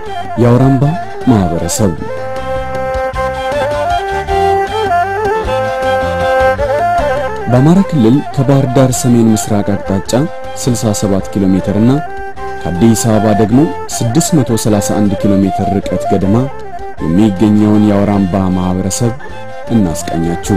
የአውራምባ ማህበረሰብ በአማራ ክልል ከባህር ዳር ሰሜን ምስራቅ አቅጣጫ 67 ኪሎ ሜትር እና ከአዲስ አበባ ደግሞ 631 ኪሎ ሜትር ርቀት ገደማ የሚገኘውን የአውራምባ ማህበረሰብ እናስቃኛችሁ።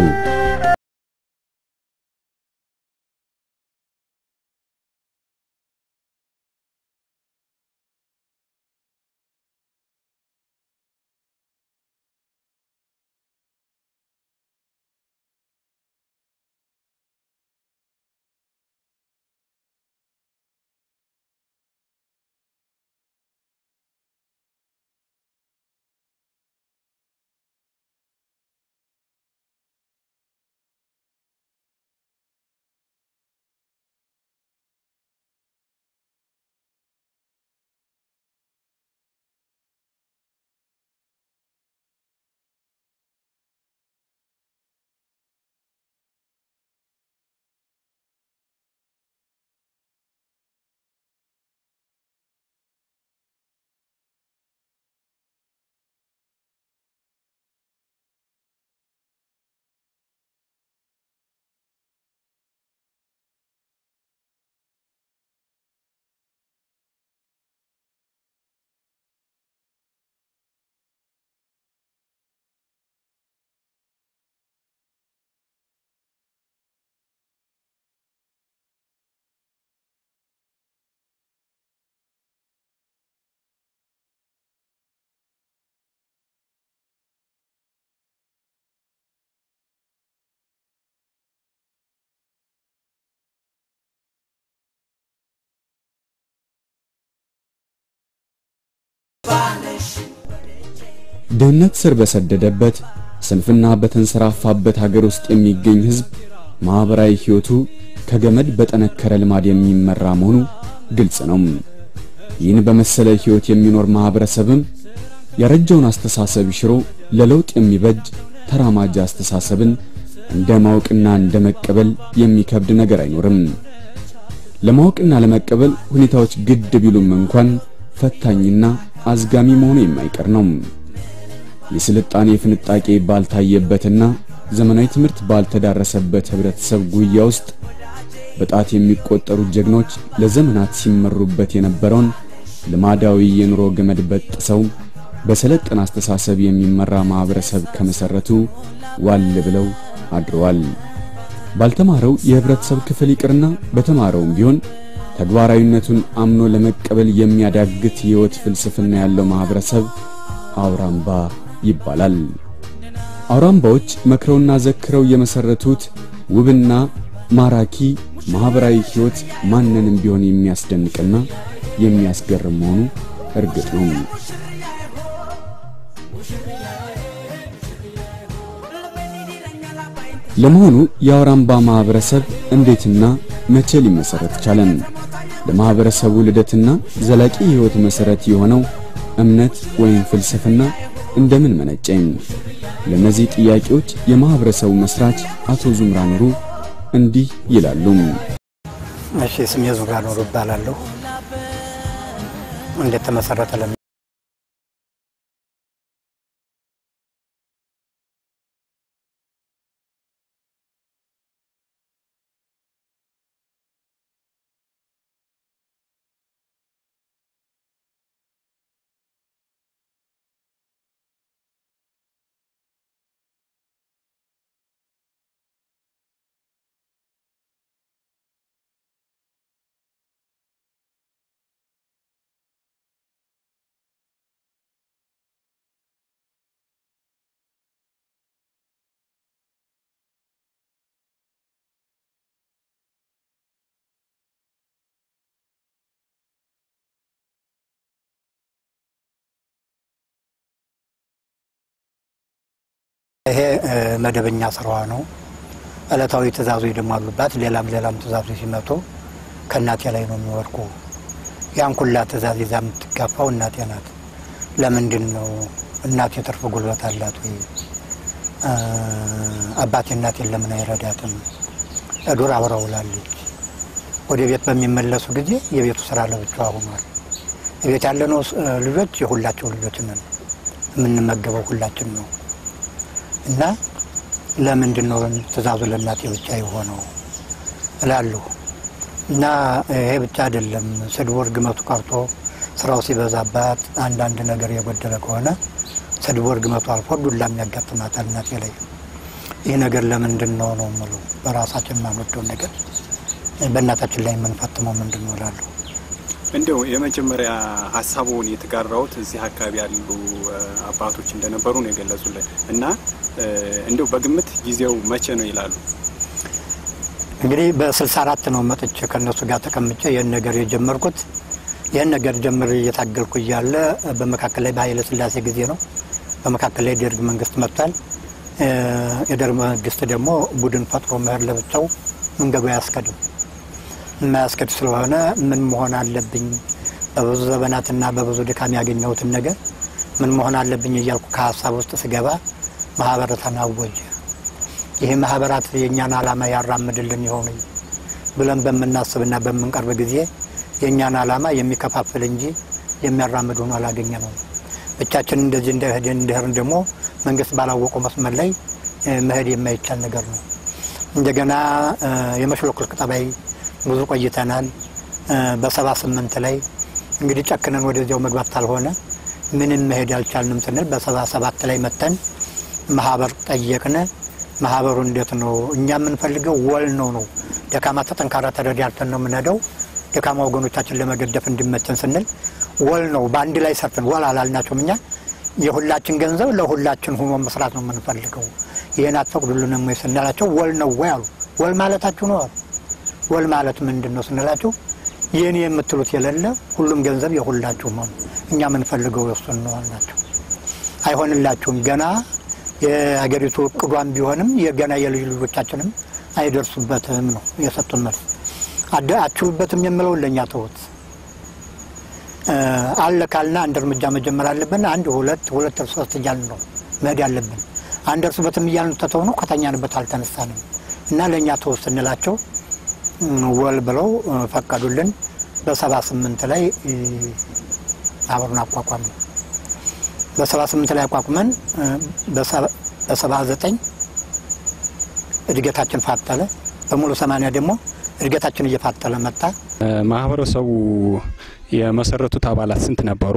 ድህነት ስር በሰደደበት ስንፍና በተንሰራፋበት ሀገር ውስጥ የሚገኝ ሕዝብ ማህበራዊ ሕይወቱ ከገመድ በጠነከረ ልማድ የሚመራ መሆኑ ግልጽ ነው። ይህን በመሰለ ሕይወት የሚኖር ማህበረሰብም ያረጀውን አስተሳሰብ ሽሮ ለለውጥ የሚበጅ ተራማጅ አስተሳሰብን እንደ ማወቅና እንደ መቀበል የሚከብድ ነገር አይኖርም። ለማወቅና ለመቀበል ሁኔታዎች ግድ ቢሉም እንኳን ፈታኝና አዝጋሚ መሆኑ የማይቀር ነው። የስልጣኔ ፍንጣቄ ባልታየበትና ዘመናዊ ትምህርት ባልተዳረሰበት ህብረተሰብ ጉያ ውስጥ በጣት የሚቆጠሩ ጀግኖች ለዘመናት ሲመሩበት የነበረውን ልማዳዊ የኑሮ ገመድ በጥሰው በሰለጠነ አስተሳሰብ የሚመራ ማህበረሰብ ከመሰረቱ ዋል ብለው አድረዋል። ባልተማረው የህብረተሰብ ክፍል ይቅርና በተማረውም ቢሆን ተግባራዊነቱን አምኖ ለመቀበል የሚያዳግት የህይወት ፍልስፍና ያለው ማህበረሰብ አውራምባ ይባላል። አውራምባዎች መክረውና ዘክረው የመሰረቱት ውብና ማራኪ ማህበራዊ ህይወት ማንንም ቢሆን የሚያስደንቅና የሚያስገርም መሆኑ እርግጥ ነው። ለመሆኑ የአውራምባ ማህበረሰብ እንዴትና መቼ ሊመሰረት ቻለን? ለማህበረሰቡ ልደትና ዘላቂ ህይወት መሰረት የሆነው እምነት ወይም ፍልስፍና እንደምን መነጨኝ? ለእነዚህ ጥያቄዎች የማህበረሰቡ መስራች አቶ ዙምራ ኑሩ እንዲህ ይላሉ። እሺ፣ ስሜ ዙምራ ኑሩ እባላለሁ። እንዴት ተመሰረተ ለ ይሄ መደበኛ ስራዋ ነው። እለታዊ ትእዛዞች ደግሞ አሉባት። ሌላም ሌላም ትእዛዞች ሲመጡ ከእናቴ ላይ ነው የሚወድቁ። ያን ኩላ ትእዛዝ ይዛ የምትጋፋው እናቴ ናት። ለምንድን ነው እናቴ ትርፍ ጉልበት አላት ወይ? አባቴ እናቴን ለምን አይረዳትም? እዱር አብራ ውላለች። ወደ ቤት በሚመለሱ ጊዜ የቤቱ ስራ ለብቻዋ ሆኗል። ቤት ያለነው ልጆች የሁላቸው ልጆች ነን። የምንመገበው ሁላችን ነው እና ለምንድን ነው ትእዛዙ ለእናቴ ብቻ የሆነው እላለሁ። እና ይሄ ብቻ አይደለም። ስድቡ እርግመቱ ቀርቶ ስራው ሲበዛባት አንዳንድ ነገር የጎደለ ከሆነ ስድቡ እርግመቱ አልፎ ዱላም ያጋጥማታል እናቴ ላይ። ይህ ነገር ለምንድን ነው ነው የምለው። በራሳችን የማንወደውን ነገር በእናታችን ላይ የምንፈጥመው ምንድን ነው እላለሁ። እንደው የመጀመሪያ ሀሳቡን የተጋራውት እዚህ አካባቢ ያሉ አባቶች እንደነበሩ ነው የገለጹልን እና እንደው በግምት ጊዜው መቼ ነው ይላሉ? እንግዲህ በስልሳ አራት ነው መጥቼ ከእነሱ ጋር ተቀምጬ ይህን ነገር የጀመርኩት። ይህን ነገር ጀምር እየታገልኩ እያለ በመካከል ላይ በኃይለ ሥላሴ ጊዜ ነው። በመካከል ላይ ደርግ መንግስት መጥቷል። የደርግ መንግስት ደግሞ ቡድን ፈጥሮ መሄድ ለብቻው መንገዱ አያስከድም። የማያስከድ ስለሆነ ምን መሆን አለብኝ በብዙ ዘመናትና በብዙ ድካም ያገኘሁትን ነገር ምን መሆን አለብኝ እያልኩ ከሀሳብ ውስጥ ስገባ ማህበረትን አወጀ። ይህ ማህበራት የእኛን ዓላማ ያራምድልን ይሆኑ ብለን በምናስብና በምንቀርብ ጊዜ የእኛን ዓላማ የሚከፋፍል እንጂ የሚያራምድ ሆኖ አላገኘ ነው። ብቻችን እንደዚህ እንደሄድን እንደሄድን ደግሞ መንግስት ባላወቀው መስመር ላይ መሄድ የማይቻል ነገር ነው። እንደገና የመሽሎክልክ ጠባይ ብዙ ቆይተናል። በሰባ ስምንት ላይ እንግዲህ ጨክነን ወደዚያው መግባት ካልሆነ ምንም መሄድ አልቻልንም ስንል በሰባ ሰባት ላይ መተን ማህበር ጠየቅን። ማህበሩ እንዴት ነው እኛ የምንፈልገው ወል ነው ነው ደካማ ተጠንካራ ተረዳርተን ነው የምንሄደው ደካማ ወገኖቻችን ለመገደፍ እንዲመቸን ስንል ወል ነው በአንድ ላይ ሰርተን ወል አላልናቸውም። እኛ የሁላችን ገንዘብ ለሁላችን ሆኖ መስራት ነው የምንፈልገው። ይህን አትፈቅዱልንም ወይ ስንላቸው ወል ነው ወይ አሉ። ወል ማለታችሁ ነው አሉ። ወል ማለት ምንድን ነው ስንላቸው የኔ የምትሉት የሌለ ሁሉም ገንዘብ የሁላችሁ ነው፣ እኛ የምንፈልገው የሱን ነው አልናቸው። አይሆንላችሁም ገና የሀገሪቱ እቅዷን ቢሆንም የገና የልጅ ልጆቻችንም አይደርሱበትም ነው የሰጡን መልስ። አችሁበትም የምለውን ለእኛ ተውት አለ ካልና አንድ እርምጃ መጀመር አለብን። አንድ ሁለት ሁለት ሶስት እያልን ነው መሄድ ያለብን። አንድ እርስበትም እያልን ተተው ነው ከተኛንበት አልተነሳንም እና ለእኛ ተውት ስንላቸው ወል ብለው ፈቀዱልን። በሰባ ስምንት ላይ ማህበሩን አቋቋም ነው። በሰባ ስምንት ላይ አቋቁመን በሰባ ዘጠኝ እድገታችን ፋጠለ። በሙሉ ሰማንያ ደግሞ እድገታችን እየፋጠለ መጣ። ማህበረሰቡ የመሰረቱት አባላት ስንት ነበሩ?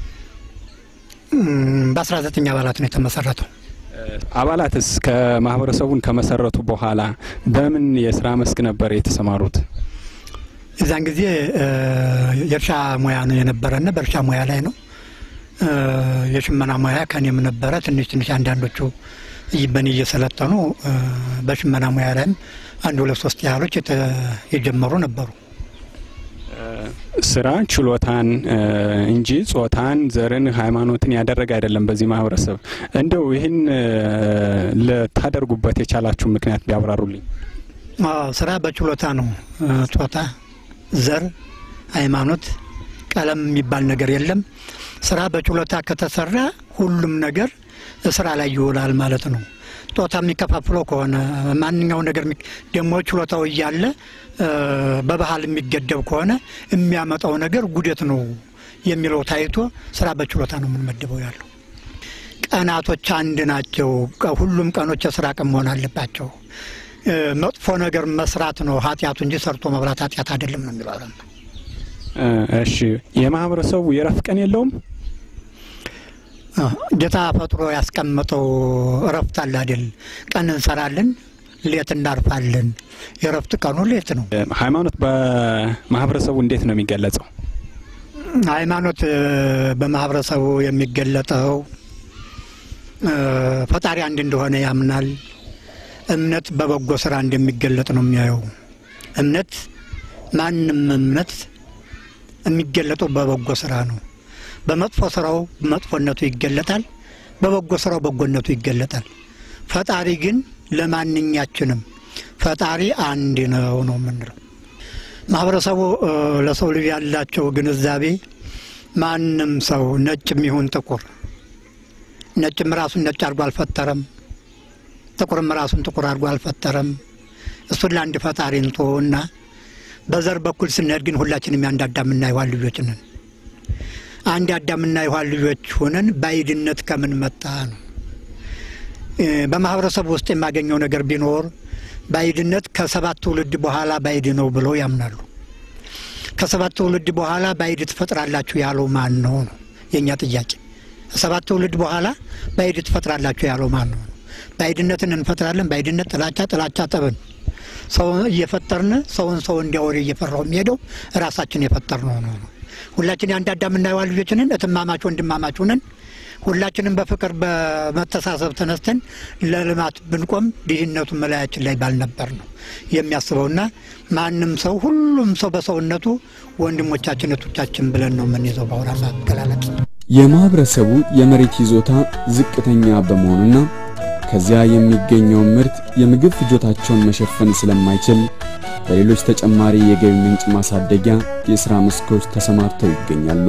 በአስራ ዘጠኝ አባላት ነው የተመሰረተው። አባላትስ ከማህበረሰቡን ከመሰረቱ በኋላ በምን የስራ መስክ ነበር የተሰማሩት? የዛን ጊዜ የእርሻ ሙያ ነው የነበረና በእርሻ ሙያ ላይ ነው። የሽመና ሙያ ከኔም ነበረ። ትንሽ ትንሽ አንዳንዶቹ በእኔ እየሰለጠኑ በሽመና ሙያ ላይም አንድ ሁለት ሶስት ያህሎች የጀመሩ ነበሩ። ስራ ችሎታን እንጂ ጾታን፣ ዘርን፣ ሃይማኖትን ያደረገ አይደለም። በዚህ ማህበረሰብ እንደው ይህን ልታደርጉበት የቻላችሁ ምክንያት ቢያብራሩልኝ። ስራ በችሎታ ነው። ጾታ፣ ዘር፣ ሃይማኖት፣ ቀለም የሚባል ነገር የለም። ስራ በችሎታ ከተሰራ ሁሉም ነገር ስራ ላይ ይውላል ማለት ነው። ጾታ የሚከፋፍለው ከሆነ ማንኛው ነገር ደግሞ ችሎታው እያለ በባህል የሚገደብ ከሆነ የሚያመጣው ነገር ጉደት ነው የሚለው ታይቶ ስራ በችሎታ ነው የምንመድበው ያለው። ቀናቶች አንድ ናቸው። ሁሉም ቀኖች የስራ ቀን መሆን አለባቸው። መጥፎ ነገር መስራት ነው ኃጢአቱ እንጂ ሰርቶ መብላት ኃጢአት አይደለም ነው የሚለው። እሺ፣ የማህበረሰቡ የእረፍት ቀን የለውም? ጌታ ፈጥሮ ያስቀመጠው እረፍት አለ አይደል? ቀን እንሰራለን፣ ሌት እናርፋለን። የእረፍት ቀኑ ሌት ነው። ሃይማኖት በማህበረሰቡ እንዴት ነው የሚገለጸው? ሃይማኖት በማህበረሰቡ የሚገለጠው ፈጣሪ አንድ እንደሆነ ያምናል። እምነት በበጎ ስራ እንደሚገለጥ ነው የሚያየው። እምነት ማንም እምነት የሚገለጠው በበጎ ስራ ነው። በመጥፎ ስራው መጥፎነቱ ይገለጣል፣ በበጎ ስራው በጎነቱ ይገለጣል። ፈጣሪ ግን ለማንኛችንም ፈጣሪ አንድ ነው ነው የምንለው። ማህበረሰቡ ለሰው ልጅ ያላቸው ግንዛቤ ማንም ሰው ነጭም ይሁን ጥቁር፣ ነጭም ራሱን ነጭ አድርጎ አልፈጠረም፣ ጥቁርም ራሱን ጥቁር አድርጎ አልፈጠረም። እሱን ለአንድ ፈጣሪ እንቶ እና በዘር በኩል ስንሄድ ግን ሁላችንም ያንዳዳ የምናየዋን ልጆች ነን። አንድ አዳምና የሔዋን ልጆች ሆነን ባዕድነት ከምን መጣ ነው። በማህበረሰቡ ውስጥ የማገኘው ነገር ቢኖር ባዕድነት ከሰባት ትውልድ በኋላ ባዕድ ነው ብለው ያምናሉ። ከሰባት ትውልድ በኋላ ባዕድ ትፈጥራላችሁ ያለው ማን ነው ነው የእኛ ጥያቄ። ከሰባት ትውልድ በኋላ ባዕድ ትፈጥራላችሁ ያለው ማን ነው? ባዕድነትን እንፈጥራለን። ባዕድነት ጥላቻ፣ ጥላቻ ጠብን ሰው እየፈጠርን ሰውን ሰው እንዲያወር እየፈራው የሚሄደው ራሳችን የፈጠርነው ነው ነው። ሁላችን የአንድ አዳምና ሔዋን ልጆች ነን። እትማማች ወንድማማች ነን። ሁላችንም በፍቅር በመተሳሰብ ተነስተን ለልማት ብንቆም ድህነቱን መለያችን ላይ ባልነበር ነው የሚያስበውና ማንም ሰው ሁሉም ሰው በሰውነቱ ወንድሞቻችን እህቶቻችን ብለን ነው የምንይዘው። በአሁን አገላለጽ የማህበረሰቡ የመሬት ይዞታ ዝቅተኛ በመሆኑና ከዚያ የሚገኘውን ምርት የምግብ ፍጆታቸውን መሸፈን ስለማይችል በሌሎች ተጨማሪ የገቢ ምንጭ ማሳደጊያ የሥራ መስኮች ተሰማርተው ይገኛሉ።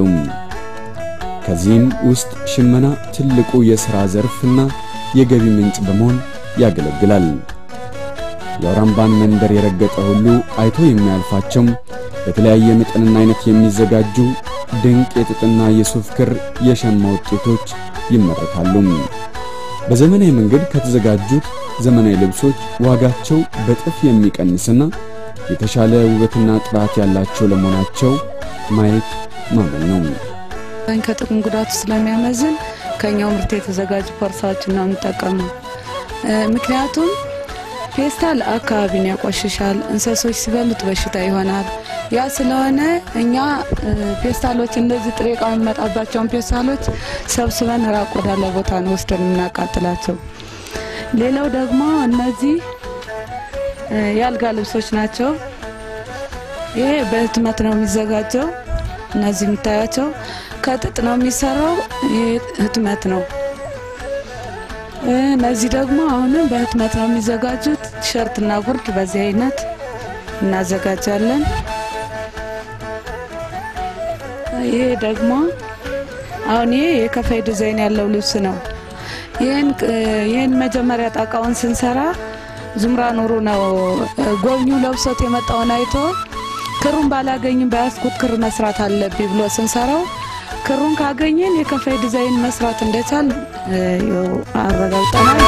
ከዚህም ውስጥ ሽመና ትልቁ የሥራ ዘርፍና የገቢ ምንጭ በመሆን ያገለግላል። የአውራምባን መንደር የረገጠ ሁሉ አይቶ የሚያልፋቸው በተለያየ መጠንና አይነት የሚዘጋጁ ድንቅ የጥጥና የሱፍ ክር የሸማ ውጤቶች ይመረታሉ። በዘመናዊ መንገድ ከተዘጋጁት ዘመናዊ ልብሶች ዋጋቸው በጥፍ የሚቀንስና የተሻለ ውበትና ጥራት ያላቸው ለመሆናቸው ማየት ማመን ነው። ከጥቅም ጉዳቱ ስለሚያመዝን ከኛው ምርት የተዘጋጁ ፖርሳዎችን ነው የምንጠቀመው። ምክንያቱም ፌስታል አካባቢን ያቆሽሻል፣ እንስሶች ሲበሉት በሽታ ይሆናል። ያ ስለሆነ እኛ ፌስታሎች እንደዚህ ጥሬ ዕቃ የሚመጣባቸውን ፌስታሎች ሰብስበን ራቅ ወዳለ ቦታ ነው ወስደን የምናቃጥላቸው። ሌላው ደግሞ እነዚህ የአልጋ ልብሶች ናቸው። ይሄ በህትመት ነው የሚዘጋጀው። እነዚህ የምታያቸው ከጥጥ ነው የሚሰራው። ይህ ህትመት ነው። እነዚህ ደግሞ አሁንም በህትመት ነው የሚዘጋጁት። ቲሸርትና ጉርድ በዚህ አይነት እናዘጋጃለን። ይሄ ደግሞ አሁን ይሄ የከፋይ ዲዛይን ያለው ልብስ ነው። ይህን መጀመሪያ ጣቃውን ስንሰራ ዙምራ ኑሩ ነው ጎብኚው ለብሶት የመጣውን አይቶ ክሩን ባላገኝም በያዝኩት ክር መስራት አለብኝ ብሎ ስንሰራው ክሩን ካገኘን የከፋይ ዲዛይን መስራት እንደቻል አረጋግጠናል።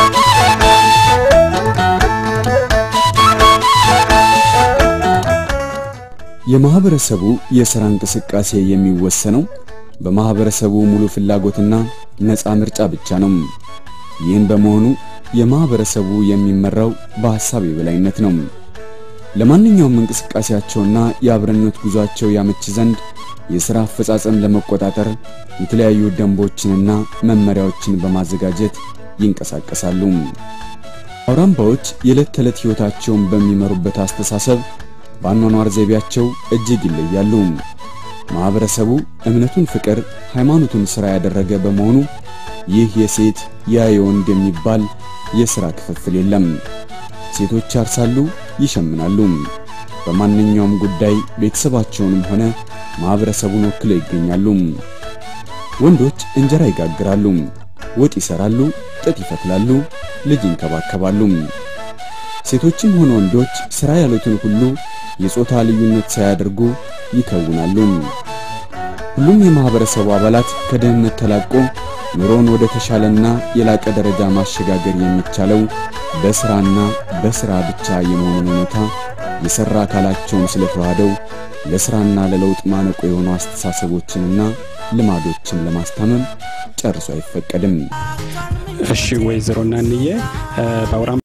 የማህበረሰቡ የሥራ እንቅስቃሴ የሚወሰነው በማህበረሰቡ ሙሉ ፍላጎትና ነፃ ምርጫ ብቻ ነው። ይህን በመሆኑ የማህበረሰቡ የሚመራው በሐሳብ የበላይነት ነው። ለማንኛውም እንቅስቃሴያቸውና የአብረነት ጉዟቸው ያመች ዘንድ የሥራ አፈጻጸም ለመቆጣጠር የተለያዩ ደንቦችንና መመሪያዎችን በማዘጋጀት ይንቀሳቀሳሉ። አውራምባዎች የዕለት ተዕለት ሕይወታቸውን በሚመሩበት አስተሳሰብ በአኗኗር ዘይቤያቸው እጅግ ይለያሉ። ማህበረሰቡ እምነቱን ፍቅር፣ ሃይማኖቱን ሥራ ያደረገ በመሆኑ ይህ የሴት ያ የወንድ የሚባል የሥራ ክፍፍል የለም። ሴቶች ያርሳሉ፣ ይሸምናሉ። በማንኛውም ጉዳይ ቤተሰባቸውንም ሆነ ማህበረሰቡን ወክለው ይገኛሉ። ወንዶች እንጀራ ይጋግራሉ፣ ወጥ ይሰራሉ፣ ጥጥ ይፈትላሉ፣ ልጅ ይንከባከባሉ። ሴቶችም ሆነ ወንዶች ሥራ ያሉትን ሁሉ የጾታ ልዩነት ሳያደርጉ ይከውናሉ። ሁሉም የማህበረሰቡ አባላት ከድህነት ተላቆ ኑሮን ወደ ተሻለና የላቀ ደረጃ ማሸጋገር የሚቻለው በስራና በስራ ብቻ የመሆኑን ሁኔታ የሰራ አካላቸውን ስለተዋህደው ለስራና ለለውጥ ማነቆ የሆኑ አስተሳሰቦችንና ልማዶችን ለማስታመም ጨርሶ አይፈቀድም። እሺ ወይዘሮ እናንዬ በአውራምባ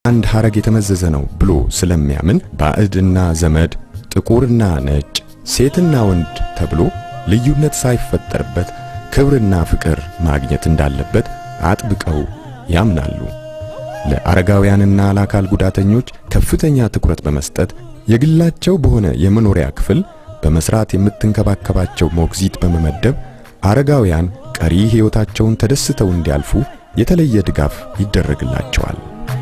አንድ ሐረግ የተመዘዘ ነው ብሎ ስለሚያምን ባዕድና ዘመድ፣ ጥቁርና ነጭ፣ ሴትና ወንድ ተብሎ ልዩነት ሳይፈጠርበት ክብርና ፍቅር ማግኘት እንዳለበት አጥብቀው ያምናሉ። ለአረጋውያንና ለአካል ጉዳተኞች ከፍተኛ ትኩረት በመስጠት የግላቸው በሆነ የመኖሪያ ክፍል በመስራት የምትንከባከባቸው ሞግዚት በመመደብ አረጋውያን ቀሪ ሕይወታቸውን ተደስተው እንዲያልፉ የተለየ ድጋፍ ይደረግላቸዋል።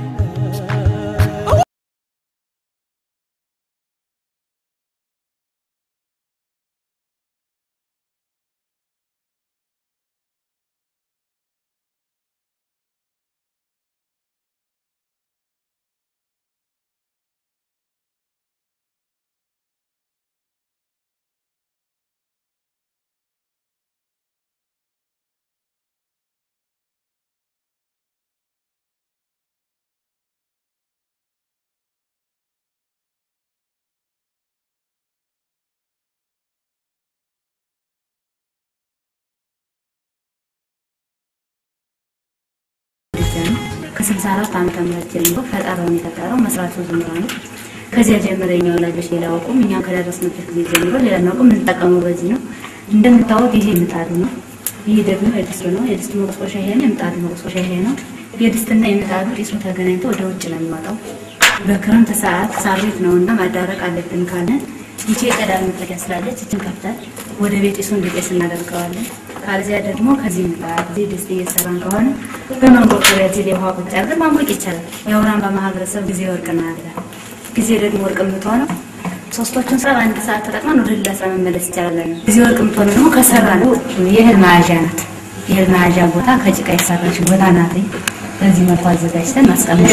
ከስልሳ አራት ዓመተ ምህረት ጀምሮ ፈጠራውን የፈጠረው መስራቱ ዝምራ ነው። ከዚያ ጀምሮ የኛ ወላጆች ሌላ አውቁም፣ እኛም ከደረስንበት ጊዜ ጀምሮ ሌላ እናውቅም። የምንጠቀመው በዚህ ነው። እንደምታወቅ ይሄ ምጣዱ ነው። ይህ ደግሞ የድስቱ ነው። የድስቱ መቆስቆሻ ይሄ ነው። የምጣዱ መቆስቆሻ ይሄ ነው። የድስትና የምጣዱ ጢሱ ተገናኝቶ ወደ ውጭ ነው የሚወጣው። በክረምት ሰዓት ሳር ቤት ነው እና ማዳረቅ አለብን ካለን ይቺ የቀዳሚ መጥለቂያ ስላለች እችን ከፍተን ወደ ቤት ጢሱ እንዲጤስ እናደርገዋለን። ካልዚያ ደግሞ ከዚህ ምጣድ እዚህ ድስት እየሰራን ከሆነ በማንቆርቆሪያ እዚህ ላይ ውሃ ቁጭ አድርገን ማሞቅ ይቻላል። የአውራምባ ማህበረሰብ ጊዜ ወርቅ ነው ያለ ጊዜ ደግሞ ወርቅ የምትሆነው ሶስቶቹን ስራ በአንድ ሰዓት ተጠቅመን ወደ ሌላ ስራ መመለስ ይቻላል። ጊዜ ወርቅ የምትሆነው ደግሞ ከሰራ ነው የእህል መያዣ ናት። የእህል መያዣ ቦታ ከጭቃ የሰራች ቦታ ናት። በዚህ መልኩ አዘጋጅተን ማስቀመጥ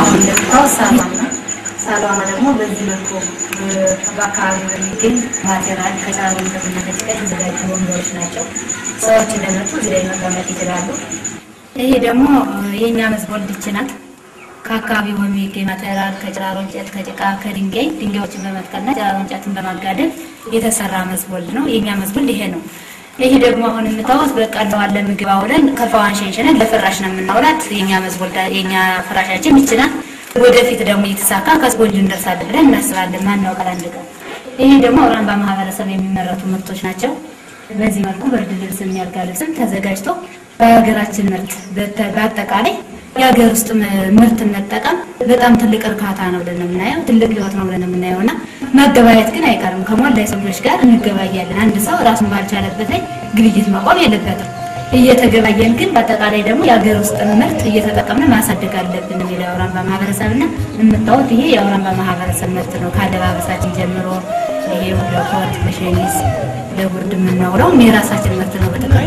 ሳሏማ ደግሞ በዚህ መልኩ በአካባቢ በሚገኝ ማቴሪያል ከጫሩ እንጨትና ከጭቃ የተዘጋጁ ወንበሮች ናቸው። ሰዎች እንደመጡ እዚህ ላይ መቀመጥ ይችላሉ። ይሄ ደግሞ የእኛ መዝቦል ድች ናት። ከአካባቢው በሚገኝ ማቴሪያል ከጭራሮ እንጨት፣ ከጭቃ፣ ከድንጋይ ድንጋዮችን በመትከልና ጭራሮ እንጨትን በማጋደል የተሰራ መዝቦል ነው። የእኛ መዝቦል ይሄ ነው። ይሄ ደግሞ አሁን የምታወት በቀለዋለ ምግብ አውለን ከፋዋን ሸንሸነን ለፍራሽ ነው የምናውላት። የእኛ መዝቦል የእኛ ፍራሻችን ይችላል። ወደፊት ደግሞ እየተሳካ ከስቦል እንደርሳለን ብለን እናስባለን። ማን ያውቃል አንድ ቀን። ይሄ ደግሞ አውራምባ ማህበረሰብ የሚመረቱ ምርቶች ናቸው። በዚህ መልኩ ብርድ ልብስም ያልጋ ልብስም ተዘጋጅቶ በሀገራችን ምርት በአጠቃላይ የሀገር ውስጥ ምርት መጠቀም በጣም ትልቅ እርካታ ነው ብለን የምናየው፣ ትልቅ ህይወት ነው ብለን የምናየው እና መገበያየት ግን አይቀርም። ከሞላ የሰው ልጆች ጋር እንገባያለን። አንድ ሰው ራሱን ባልቻለበት ላይ ግብይት መቆም የለበትም። እየተገባየን ግን በአጠቃላይ ደግሞ የሀገር ውስጥ ምርት እየተጠቀምን ማሳደግ አለብን የሚለው የአውራምባ ማህበረሰብ እና የምታዩት ይሄ የአውራምባ ማህበረሰብ ምርት ነው። ከአለባበሳችን ጀምሮ ይሄ ለኮት፣ ለሸሚዝ፣ ለጉርድ የምናውለውም የራሳችን ምርት ነው በጠቃላይ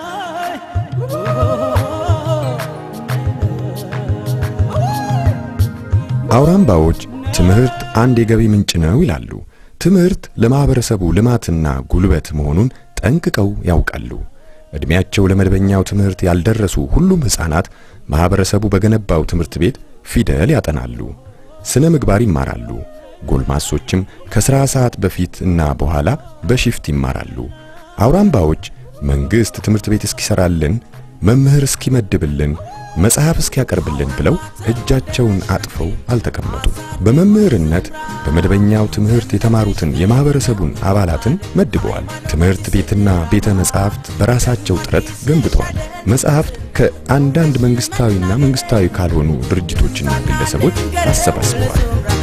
አውራምባዎች ትምህርት አንድ የገቢ ምንጭ ነው ይላሉ። ትምህርት ለማህበረሰቡ ልማትና ጉልበት መሆኑን ጠንቅቀው ያውቃሉ። ዕድሜያቸው ለመደበኛው ትምህርት ያልደረሱ ሁሉም ሕፃናት ማህበረሰቡ በገነባው ትምህርት ቤት ፊደል ያጠናሉ፣ ስነ ምግባር ይማራሉ። ጎልማሶችም ከሥራ ሰዓት በፊት እና በኋላ በሽፍት ይማራሉ። አውራምባዎች መንግሥት ትምህርት ቤት እስኪሰራልን፣ መምህር እስኪመድብልን፣ መጽሐፍ እስኪያቀርብልን ብለው እጃቸውን አጥፈው አልተቀመጡም። በመምህርነት በመደበኛው ትምህርት የተማሩትን የማህበረሰቡን አባላትን መድበዋል። ትምህርት ቤትና ቤተ መጻሕፍት በራሳቸው ጥረት ገንብተዋል። መጻሕፍት ከአንዳንድ መንግስታዊና መንግስታዊ ካልሆኑ ድርጅቶችና ግለሰቦች አሰባስበዋል።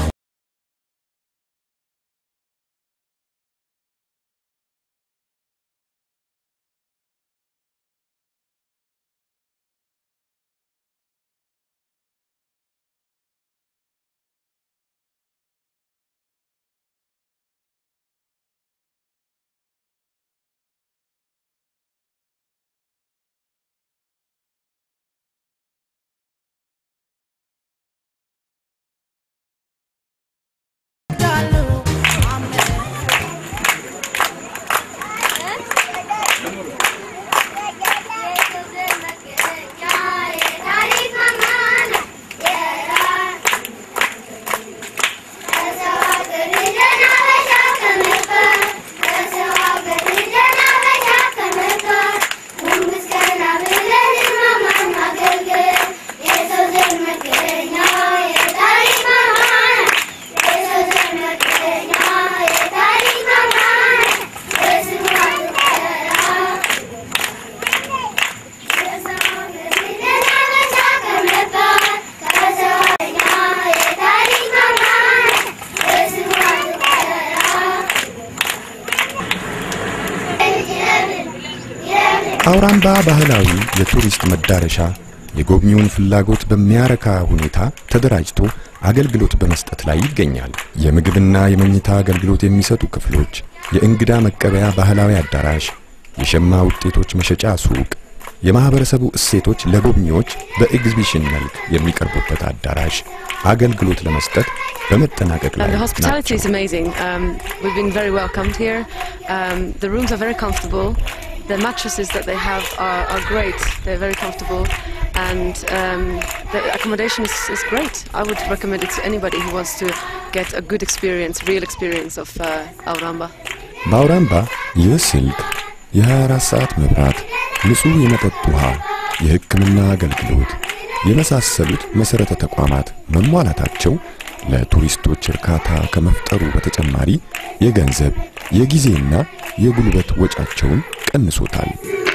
አውራምባ ባህላዊ የቱሪስት መዳረሻ የጎብኚውን ፍላጎት በሚያረካ ሁኔታ ተደራጅቶ አገልግሎት በመስጠት ላይ ይገኛል። የምግብና የመኝታ አገልግሎት የሚሰጡ ክፍሎች፣ የእንግዳ መቀበያ ባህላዊ አዳራሽ፣ የሸማ ውጤቶች መሸጫ ሱቅ፣ የማህበረሰቡ እሴቶች ለጎብኚዎች በኤግዚቢሽን መልክ የሚቀርቡበት አዳራሽ አገልግሎት ለመስጠት በመጠናቀቅ ላይ And the hospitality is ናቸው። amazing. Um, we've been very welcomed here. Um, the rooms are very comfortable. The mattresses that they have are, are great. They're very comfortable. And um, the accommodation is, is great. I would recommend it to anybody who wants to get a good experience, real experience of uh, Auramba. በአውራምባ የስልክ የ24 ሰዓት መብራት፣ ንጹህ የመጠጥ ውሃ፣ የሕክምና አገልግሎት የመሳሰሉት መሠረተ ተቋማት መሟላታቸው ለቱሪስቶች እርካታ ከመፍጠሩ በተጨማሪ የገንዘብ የጊዜና የጉልበት ወጫቸውን ቀንሶታል።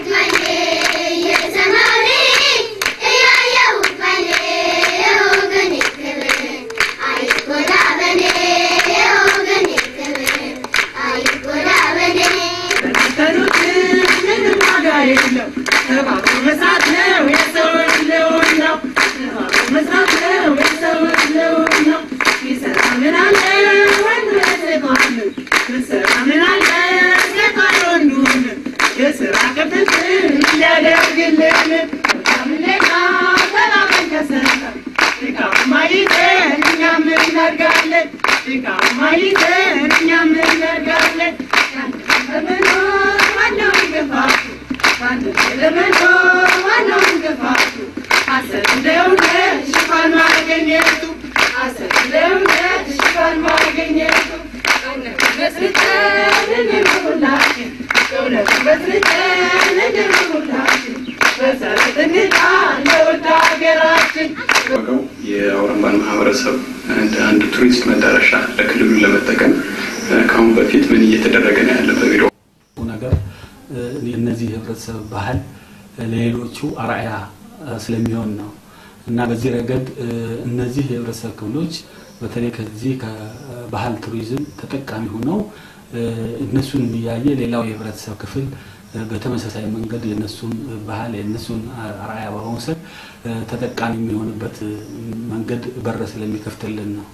ዋጋው የአውራምባን ማህበረሰብ እንደ አንድ ቱሪስት መዳረሻ ለክልሉ ለመጠቀም ከአሁን በፊት ምን እየተደረገ ነው ያለ በቢሮ ነገር እነዚህ የህብረተሰብ ባህል ለሌሎቹ አርአያ ስለሚሆን ነው እና በዚህ ረገድ እነዚህ የህብረተሰብ ክፍሎች በተለይ ከዚህ ከባህል ቱሪዝም ተጠቃሚ ሆነው እነሱን እያየ ሌላው የህብረተሰብ ክፍል በተመሳሳይ መንገድ የነሱን ባህል የነሱን አርአያ በመውሰድ ተጠቃሚ የሚሆንበት መንገድ በር ስለሚከፍትልን ነው።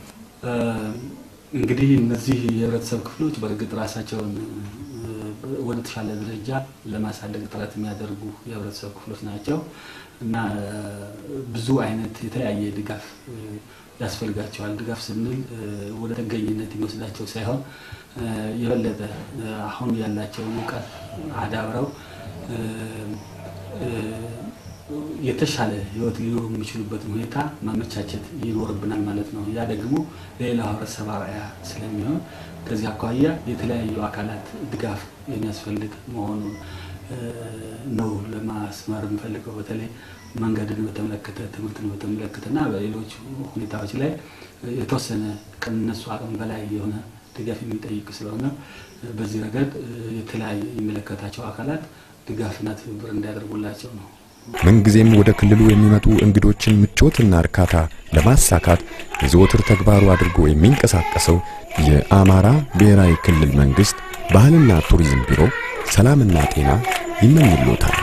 እንግዲህ እነዚህ የህብረተሰብ ክፍሎች በእርግጥ ራሳቸውን ወደ ተሻለ ደረጃ ለማሳደግ ጥረት የሚያደርጉ የህብረተሰብ ክፍሎች ናቸው እና ብዙ አይነት የተለያየ ድጋፍ ያስፈልጋቸዋል። ድጋፍ ስንል ወደ ጥገኝነት የሚወስዳቸው ሳይሆን የበለጠ አሁን ያላቸውን እውቀት አዳብረው የተሻለ ህይወት ሊኖሩ የሚችሉበትን ሁኔታ ማመቻቸት ይኖርብናል ማለት ነው። ያ ደግሞ ለሌላው ህብረተሰብ አርአያ ስለሚሆን ከዚህ አኳያ የተለያዩ አካላት ድጋፍ የሚያስፈልግ መሆኑን ነው ለማስመር የምፈልገው። በተለይ መንገድን በተመለከተ ትምህርትን በተመለከተ እና በሌሎች ሁኔታዎች ላይ የተወሰነ ከነሱ አቅም በላይ የሆነ ድጋፍ የሚጠይቅ ስለሆነ በዚህ ረገድ የተለያዩ የሚመለከታቸው አካላት ድጋፍና ትብብር እንዲያደርጉላቸው ነው። ምንጊዜም ወደ ክልሉ የሚመጡ እንግዶችን ምቾትና እርካታ ለማሳካት የዘወትር ተግባሩ አድርጎ የሚንቀሳቀሰው የአማራ ብሔራዊ ክልል መንግስት ባህልና ቱሪዝም ቢሮ ሰላምና ጤና ይመኝሎታል።